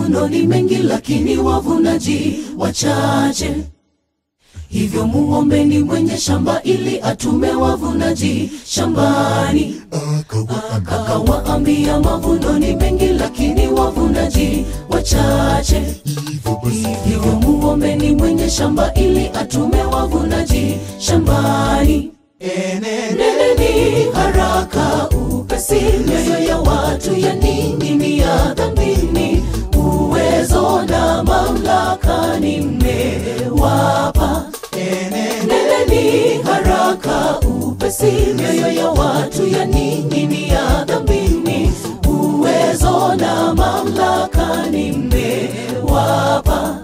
mavuno ni mengi, lakini wavunaji wachache. Hivyo muombeni mwenye shamba ili atume wavunaji shambani. Akawaambia mavuno ni mengi, lakini wavunaji wachache. Hivyo muombeni mwenye shamba ili atume wavunaji shambani. Neneni haraka upesi, mioyo ya watu yaning'inia dhambini. Uwezo na mamlaka nimewapa. Neneni haraka upesi, mioyo ya watu yaning'inia dhambini. Uwezo na mamlaka nimewapa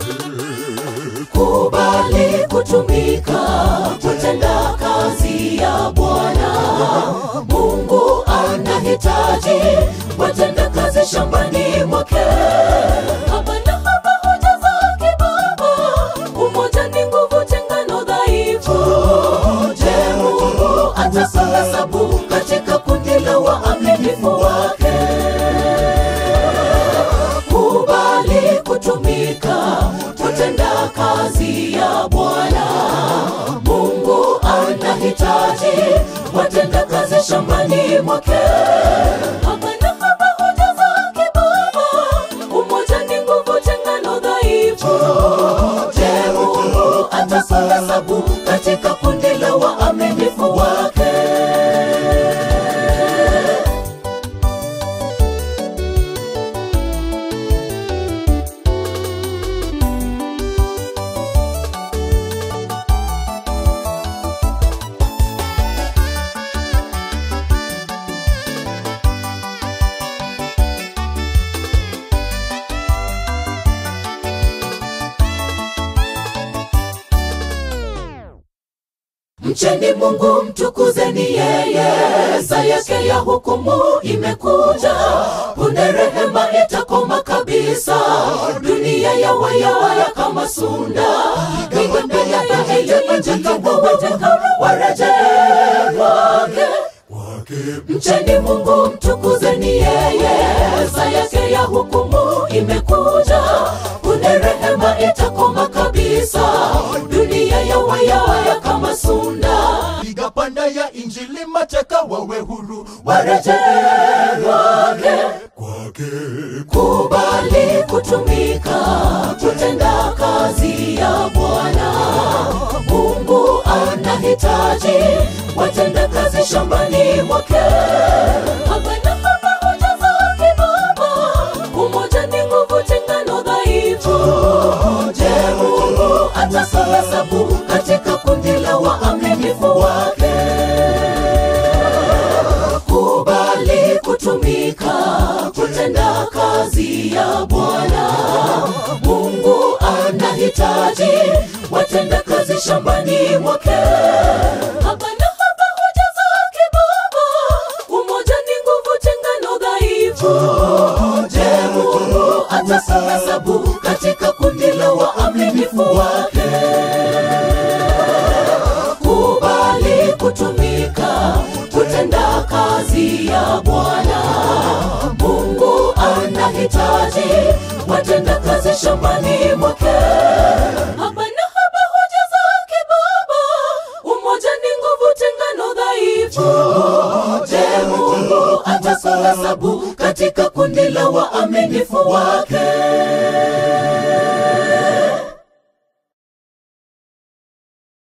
kubali kutumika kutenda kazi ya Bwana. Mungu anahitaji watenda kazi shambani mwake. Haba na haba hujaza kibaba, umoja ni nguvu, tengano dhaifu. Je, Mungu atakuhesabu katika kundi la waaminifu wake? kubali kutumika kutenda kazi ya Bwana. Mungu anahitaji watenda kazi shambani mwake. Haba na haba hujaza kibaba, umoja ni nguvu, tengano dhaifu. Je, Mungu atakuhesabu katika kundi la waaminifu wake? Mcheni Mungu, mtukuzeni yeye, saa yake ya hukumu imekuja. Punde rehema itakoma kabisa, dunia ya wayawaya kama sunda. Migembela iliyoinjika warejee kwake. Mcheni Mungu, mtukuzeni yeye, saa yake ya hukumu imekuja. Punde rehema itakoma kabisa, dunia ya wayawaya kama sunda. piga panda ya injili mateka wawe huru Warejee kwake, kwake kubali kutumika kutenda kazi ya Bwana. Mungu anahitaji watenda kazi shambani mwake. Haba na haba hujaza kibaba, umoja ni nguvu, tengano dhaifu. Je, Mungu atakuhesabu katika kundi la waaminifu wake? kubali kutumika kutenda kazi ya Bwana. Mungu anahitaji watenda kazi shambani mwake. Haba na haba hujaza kibaba, umoja ni nguvu, tengano dhaifu. Je, Mungu atakuhesabu katika kundi la waaminifu wake? kubali kutumika kutenda kazi ya Bwana. Mungu anahitaji watenda kazi shambani mwake. Haba na haba hujaza kibaba, umoja ni nguvu, tengano dhaifu. Je, Mungu atakuhesabu katika kundi la waaminifu wake?